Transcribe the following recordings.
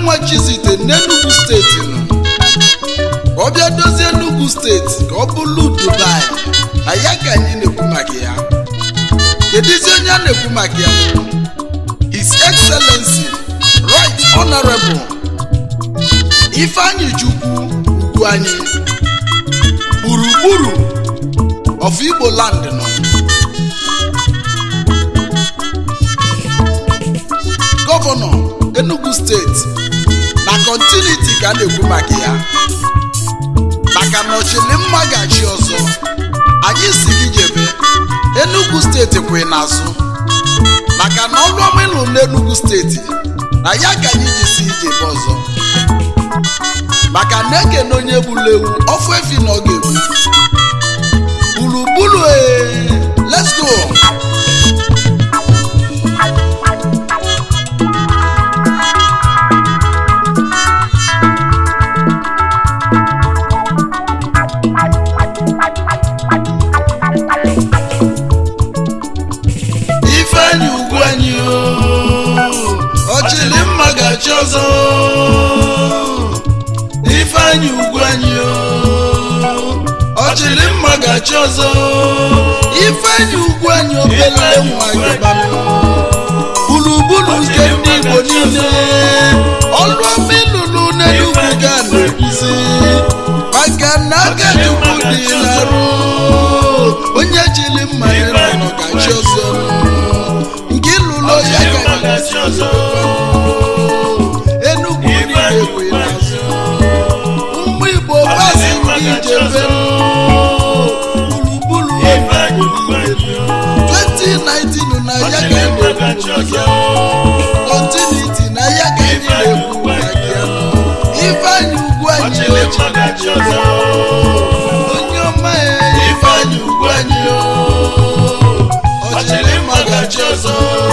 nwa chizite n'enugu steeti nọ ka ọ bịa dozie enugu steeti ka ọ bụrụ dubai na ya ka anyị na-ekwu maka ya kedụzi onye a na-ekwu maka ya his excellency right honorable ifeanyi chukwu ugwu anyị gburugburu of igbo land nọ gọvanọ enugu steeti na kọntiniti ka a na-ekwu maka ya maka na ọchịlimma ga-achị ọzọ anyị si gị jebe enugu steeti kwe n'azụ maka na ọrụ ọma ịlụ n'enugu steeti na ya ka anyị ji si ijebe ọzọ maka na ekene onye gburu ewu ọfụ efi na ọ ga-egbu gburugburu ee let's go ifeanyi ugwu anyị ọchịlị mma ga-achị ọzọ ifeanyi ugwu anyị ọchịlị mma ga-achị ọzọ ifeanyi ugwu anyị obele nwa gịbanụ gburugburu nke ndị igbo niile ọlụ ọma ịlụlụ n'enugwu ga na-ekwuzi maka na aka chukwu dị n'arụ onye jiri mma ya nọ ga-achị ọzọ nke ịlụlụ ya ka ga-achị ọzọ enugwu niile ekwe n'azụ ụmụ igbo gbasi ndị ijebe gburugburu enugwu niile 2019 na ya ka anyị na-ekwu maka kọntiniti na ya ka anyị na-ekwu maka ya ifeanyị ugwu anyị ochi onye ọma ya ifeanyị ugwu anyị ọchịrị mma ga-achị ọzọ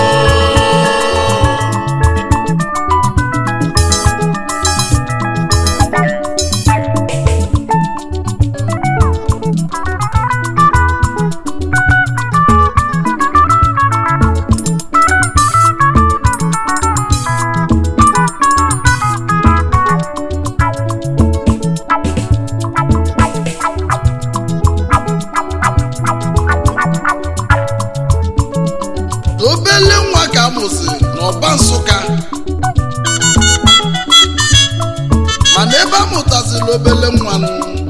obele nwa ka amụsị n'ọba nsụka mana ebe a mụtaziri obele nwanụ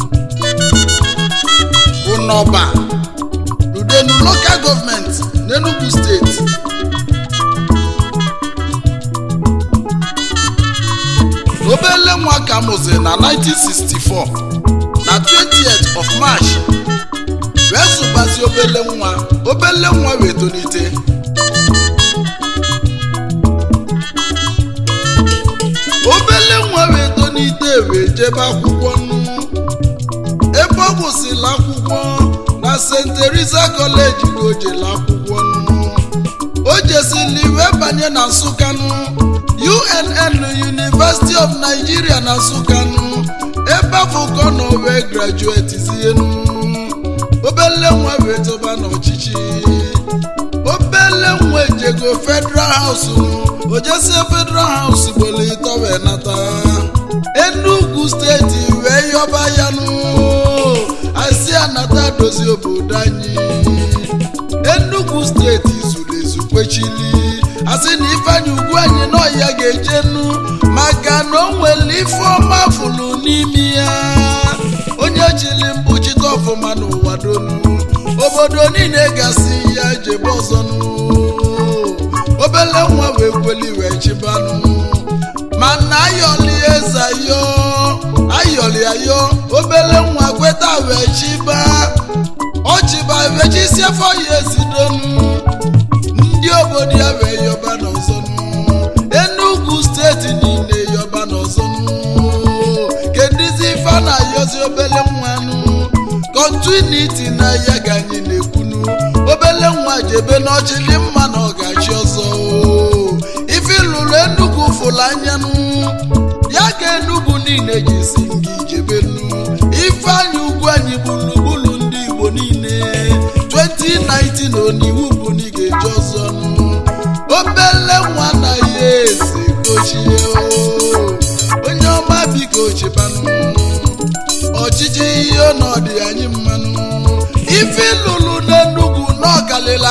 bụ n'ọba n'udenu lokal gọọmenti n'enugu steeti obele nwa ka amụsị na 1964 na 20th of march wee zụbazi obele nwa obele nwa wee tolite obele nwa wee tonite wee jebe akwụkwọ nnu ebe ọ gwụsịrị akwụkwọ na st teresa kọleji ka o jere akwụkwọ nnu o jesili wee banye na nsụkanụ unn university of nigeria na nsụkanụ ebe afọ ka ọ nọ wee grajuetizienu obele nwa wee tọba n'ọchịchị obele nwa ejego federal house ojesie federal house gbolitọ wee nata enugu steeti wee yọba ya nụ asị anata dozie obodo anyị enugu steeti zuru ezu kwechili asị na ifeanyị ugwu anyị n'ọhịa ga-ejenu maka na o nwere ife ọma fụrụ n'ime ya onye chili mkpuchite ọfụma n'ụwa donu obodo niile gasị ya jebe ọzọnụ obele nwa wee kweli wee chibanụ mana ayọli eze ayo ayọli ayo obele nwa kweta wee chiba ọchịba wee chisie afọ ya esidonu ndị obodo ya wee yọba n'ọzọnụ enugu steeti niile yọba n'ọzọnụ kedizi ife a na-ayọzi obele nwanụ kọntiniti na ya ga anyị na-ekwunu obele nwa jebe n'ọchịlị mma na ọgachi ọzọ ife lụrụ enugwu fụlụ anyanụ ya ka enugwu niile ji si gị jebenu ife anyị ugwu anyị gburugburu ndị igbo niile 2019 oniwu bụ na ị ga-eji ọzọ nụ obele nwa na ya eze gochie o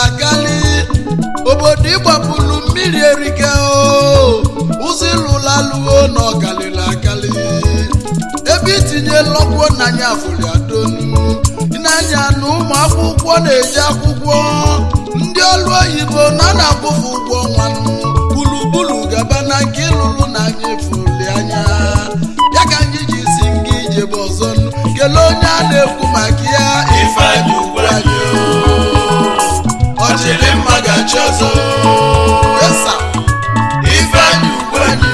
akali obodo ịgbapụlụ mmiri erike o ụzọ ịlụlaluo na ọkalịla akali ebe itinye lọgwo n'anya fụrụ adonu n'anya na ụmụ akwụkwọ na-eji akwụkwọ ndị ọrụ oyibo na na-akwụfu ụgwọ nwanụ gburugburu gaba na nke ịlụlụ na anyị fụli anya ya ka anyị ji si nga ijebe ọzọ nụ. kelee onye a na-ekwu maka ya Ifeanyị ugwu anyị ọchịrị mma gachi ọzọ Yesa. Ifeanyị ugwu anyị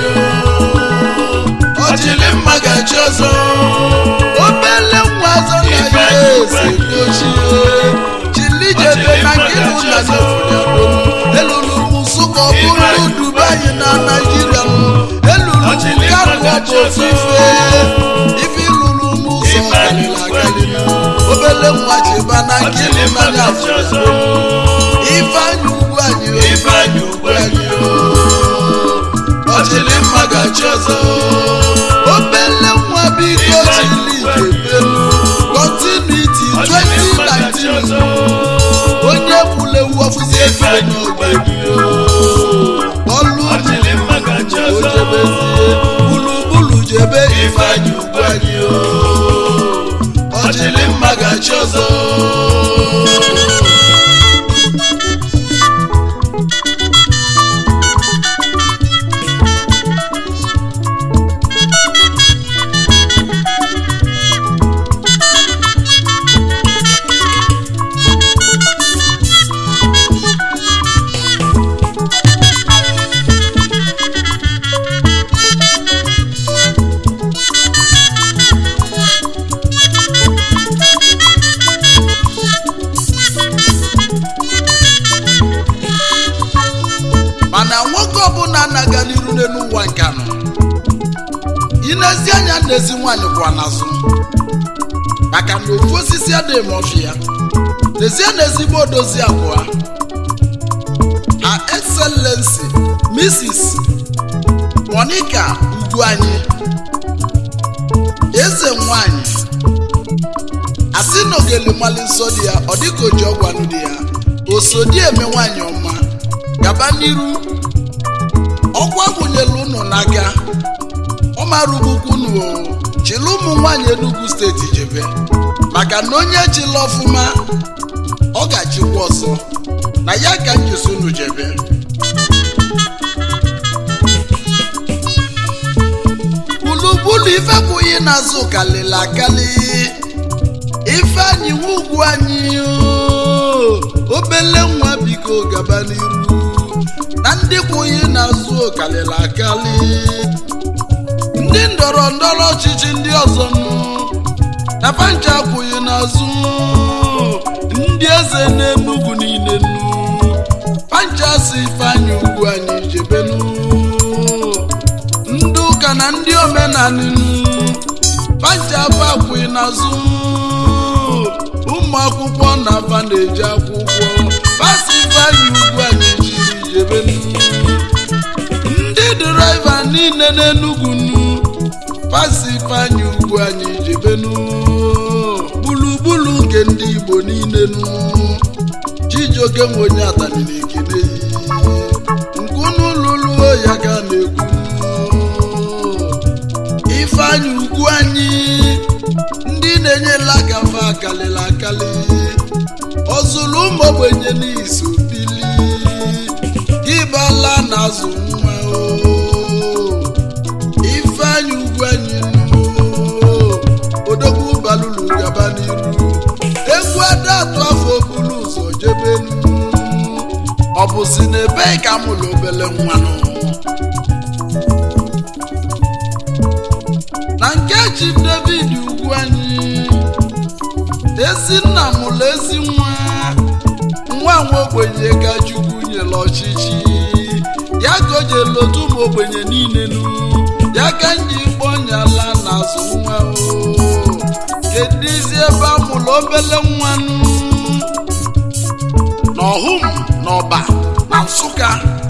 ọchịrị mma gachi ọzọ obele nwa azọ na ya Ifeanyị eze dochie chilijebe na nke ịlụ na nefụliadonu elulu m nsụka ọ bụrụ dubai na naijiria m elulu m kanu ọ bụ ofufe ife ilulu m ụzọ galila agalila obele nwa cheba na nke ịlụ na nefụliadonu ifeanyị ugwu anyị o, Ifeanyị ugwu anyị ọchịrị mma gachi ọzọ obele nwa biko chili jebelu kọntinuiti ọchịrị mma gachi 2019 ọzọ onye kwulewu ọfụzi efe n'oge ọlụ ọchịrị mma gachi o ọzọ jebezie gburugburu jebe Ifeanyị ugwu anyị ọchịrị mma gachi ọzọ mana nwoke ọbụla na-aga n'iru n'elu ụwa nke anọ inezi anya nnezi nwaanyị kwa n'azụ maka na ofu osisi adịghị m ọfịa n'ezie na ezigbo odozi abụọ her excellency mrs monica ugwuanyi eze nwanyị asị na ogeli mali nsọ dị ya ọ dịka oji ọgwanụ dị ya osodi eme nwanyị ọma gaba n'iru ọkwa gụnyere ụnụ n'aka ọ mara ugwukwu unu o chịrị ụmụ nwaanyị Enugu steeti jebe maka na onye chịla ọfụma ọ ga-achịkwa ọzọ na ya ka njisi unu jebe gburugburu ifekwughị n'azụ kalịla akali ifeanyị nwa ugwu anyị o, obele nwa biko gaba n'iru na ndị kwụghị n'azụ kalịla akali ndị ndọrọ ndọrọ ọchịchị ndị ọzọ nụ na pancha kwụghị n'azụ ndị eze n'enugwu niile nụ pancha si ifeanyị ugwu anyị jebenu ndị ụka na ndị omenala nụ pancha bụ akwụghị n'azụ ụmụ akwụkwọ na aba na-eji akwụkwọ pasi ifeanyị ugwu anyị jiri jebenu ndị dịraiva niile n'enugwu nu pasi ifeanyị ugwu anyị jebenu gburugburu nke ndị igbo niile nu chijioke nwe onye atani na-ekene yi nke unu lụluo ya ka a na-ekwu ifeanyị ugwu anyị ndị na-enyela aka fa akalịla akali ọzụlụ ụmụ ogbenye n'izu bili ịbala na azụ nwa o ifeanyị ugwu anyị nụ odogwu balulu gaba n'iru egwu ada atụ afọ buru ụzọ jebenu ọ bụzi na ebe ka mụlụ obele nwanụ na nke chi david ugwu anyị ezi nna mụrụ ezi nwa nwa nwa ogbenye ka chukwu nyere ọchịchị ya ka o jere otu ụmụ ogbenye niile nu ya ka nji kpọnyala n'azụ nwa o kedizi ebe a mụrụ obele nwanụ n'ọhụm n'ọba na nsụka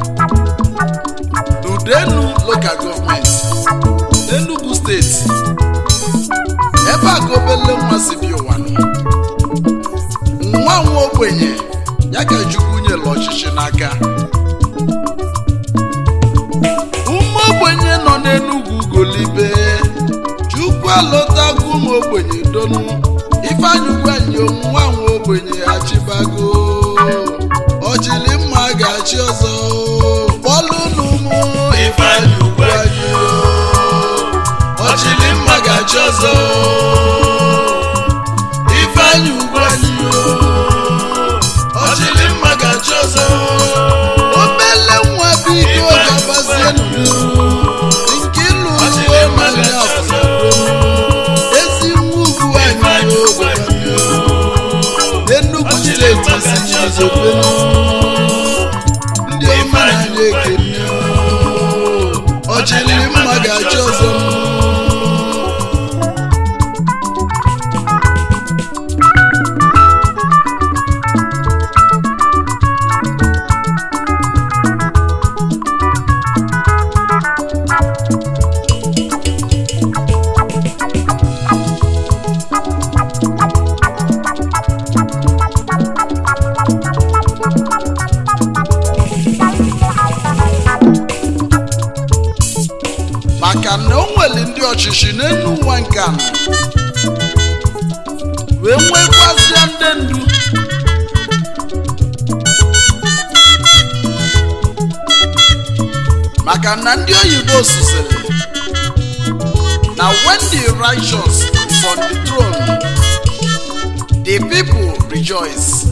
n'udenu lokal gọọmenti n'enugu steeti ebe a ka obele nwa si bi ụwa nọ nwa nwa ogbenye ya ka chukwu ọchịchị n'aka ụmụ ogbenye nọ n'enugwu golibe chukwu alọtago ụmụ ogbenye donu ifeanyị ugwenyi nwa nwa ogbenye achịbago ọchịlị mma ga-achị ọzọ kpọlụ n'ụmụ Ifeanyị Ugwuanyi ọchịlị mma ga-achị ọzọ Ifeanyị Ugwuanyi ọchịlị mma ga-achị ọzọ obele nwa biko gabazie n'iru nke ịlụ ọchịlị uwe mma manya ga-achị ọzọ ezi nwa ugwu anyị Ifeanyị Ugwuanyi n'Enugu steeti si izobelu ndị ọma anyị ekene ọchịlị mma ga-achị ọzọ maka na o nwere ndị ọchịchị n'elu ụwa nke a wee nwekwazịa ndị ndu maka na ndị oyibo susiri na when the righteous is on the throne the people rejoice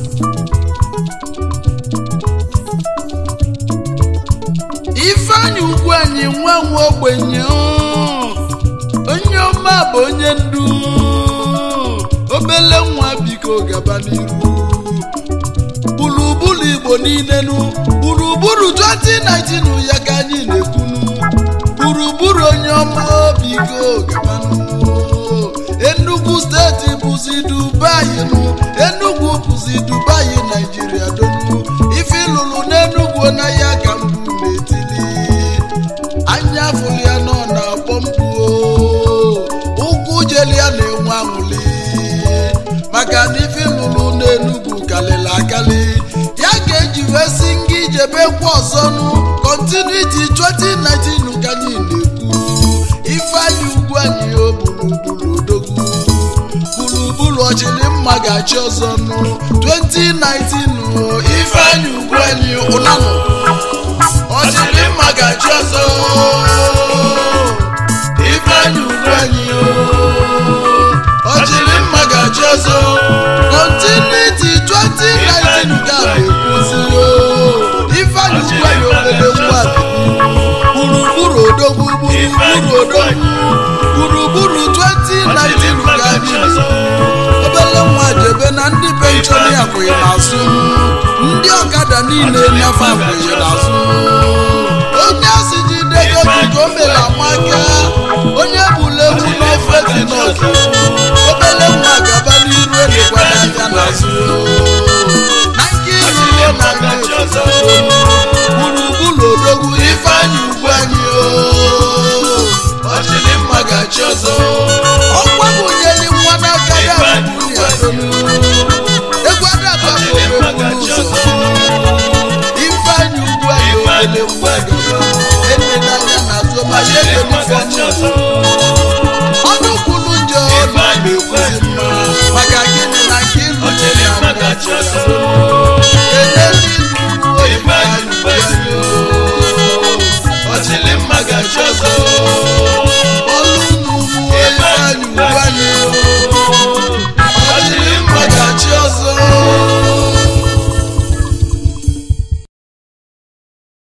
ifeanyị ugwu anyị nwa nwa ogbenye oo. onye ọma bụ onye ndu obele nwa biko gaba n'iru gburugburu igbo niile nu gburugburu 2019 ya ka anyị na-ekwunu gburugburu onye ọma biko gabanụ Enugu steeti bụzi Dubai nụ Enugu bụzi Dubai Naijiria donu ife lụrụ n'Enugu na ya ka mbụ na-etili anya fụrụ ya nọ na-akpọ mkpu o. ụkwụ jeli ya na-enwe anwụli maka na ife lụrụ n'Enugu kalịla akali ya ga-eji wee si nga ijebekwa ọzọ nụ kọntinuiti 2019 ka anyị na-ekwu ifeanyị ugwu anyị o gburugburu odogwu gburugburu ọchịlị mma ga-achị ọzọ nụ 2019 o ifeanyị ugwu anyị ụnanụ ọchịlị mma ga-achị ọzọ Ifeanyị Ugwuanyi ọchịlị mma ga-achị ọzọ kọntinuiti 2019 ka a na-ekwuzi o ifeanyị ugwu anyị obere nwa gburugburu odogwu gburugburu odogwu gburugburu 2019 ka anyị obele nwa jebe na ndị penshọn akwụghị n'azụ ndị ọkada niile nyafe akwụghị n'azụ onye asị jide ego gị ka o mere amaka onye bụla ewu n'ofe dị n'ọzọ obele nwa gaba n'iru elekwana anya n'azụ na nke iruo na nke ọzọ gburugburu odogwu ifeanyị ugwu anyị o ọchịlị mma ga-achị ọzọ ọkwa bụ nyeli nwa n'aka ya bụ ya donu egwu adaba bụ obebulu ụzọ ifeanyị ugwu anyị obele nwa gaba enela anya n'azụ ma ya ekele ife